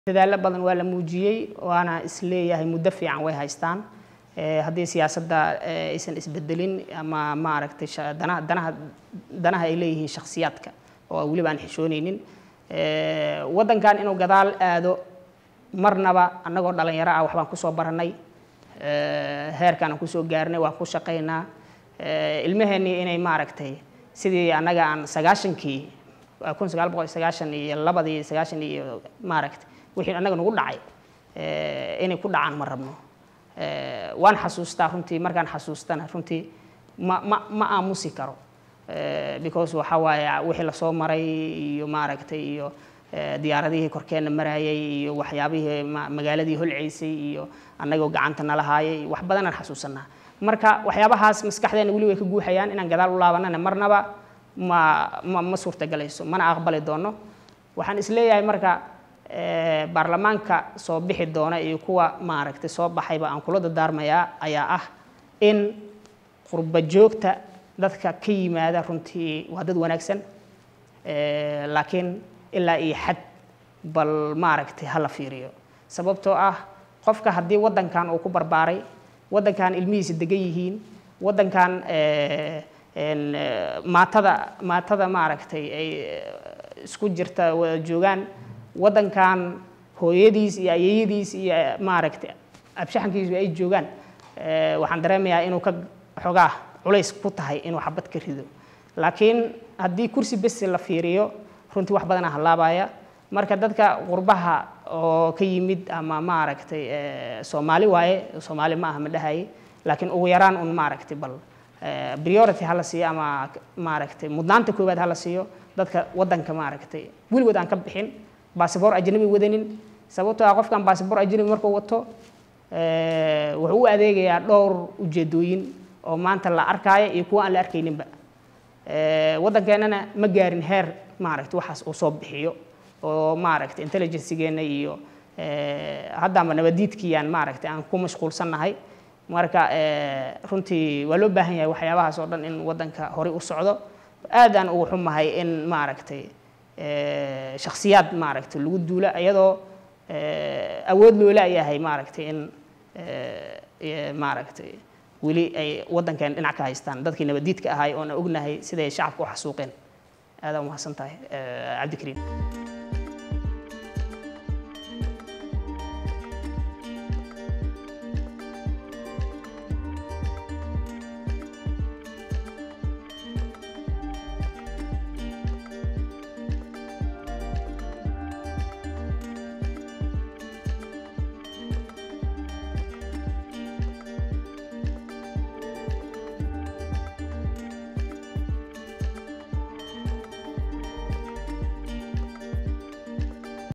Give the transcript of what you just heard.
dadaalo badan waa la muujiyey waana isleeyahay muddo fiican way haystaan haddii siyaasadda aysan isbedelin ama maaragtay danaha danaha danaha ay leeyihiin shakhsiyaadka oo weliba aan xishoonaynin waddankan inuu gadaal aado marnaba annagoo dhalinyaro ah waxbaan kusoo baranay heerkaan aan kusoo gaarnay waan ku shaqaynaa ilmaheenii inay maaragtay sidii annaga aan sagaashankii kun sagaal boqol sagaashan iyo labadii sagaashan iyo maaragtay wixii annaga nagu dhacay inay ku dhacaan ma rabno waan xasuustaa runtii markaan xasuustana runtii ma ma ma aamusi karo because waxa waaye wixii lasoo maray iyo maaragtay iyo diyaaradihii korkeenna marayay iyo waxyaabihii magaaladii holceysay iyo annagoo gacanta nala haayay wax badanaan xasuusanaa marka waxyaabahaas maskaxdeena weli way ka guuxayaan inaan gadaal u laabanana marnaba ma ma ma suurtagelayso mana aqbali doono waxaan isleeyahay marka baarlamaanka soo bixi doona iyo kuwa maaragtay soo baxayba aan kula dadaarmayaa ayaa ah in qurba joogta dadka ka yimaada runtii waa dad wanaagsan laakiin ilaa iyo xad bal maaragtay hala fiiriyo sababtoo ah qofka haddii waddankan uu ku barbaaray waddankan ilmihiisa degan yihiin waddankan maatada maatada maaragtay ay isku jirta wada joogaan waddankan hooyadiis iyo ayeeyadiis iyo maaragtay abshaxankiisu ay joogaan waxaan dareemayaa inuu ka xogaa culays ku tahay inuu xabad ka rido laakiin haddii kursi besi la fiiriyo runtii wax badanaa halaabaya marka dadka qurbaha oo ka yimid ama maaragtay soomaali waaye soomaali ma aha ma dhahaye laakiin ugu yaraan un maaragtay bal priority hala siiyo ama maaragtay mudnaanta koowaad hala siiyo dadka waddanka maaragtay weligood aan ka bixin baasabor ajnabi wadanin sababtoo ah qofkan baasabor ajnabi markuu wato wuxuu u adeegayaa dhowr ujeedooyin oo maanta la arkaayo iyo kuwa aan la arkayninba waddankeennana ma gaarin heer maaragtay waxaas uu soo bixiyo oo maaragtay intelligencegeenna iyo haddaanba nabadiidkiiyaan maaragtay aan ku mashquulsannahay marka runtii waa loo baahan yahay waxyaabahaas oo dhan in waddanka horey u socdo aadaan ugu xumahay in maaragtay shakhsiyaad maaragtay lagu duula iyadoo awood loola yahay maaragtay in maaragtay weli ay waddankeen dhinac ka haystaan dadkii nabadiidka ahay oona ognahay siday shacabka u xasuuqeen aadaan umahadsan tahay cabdikariim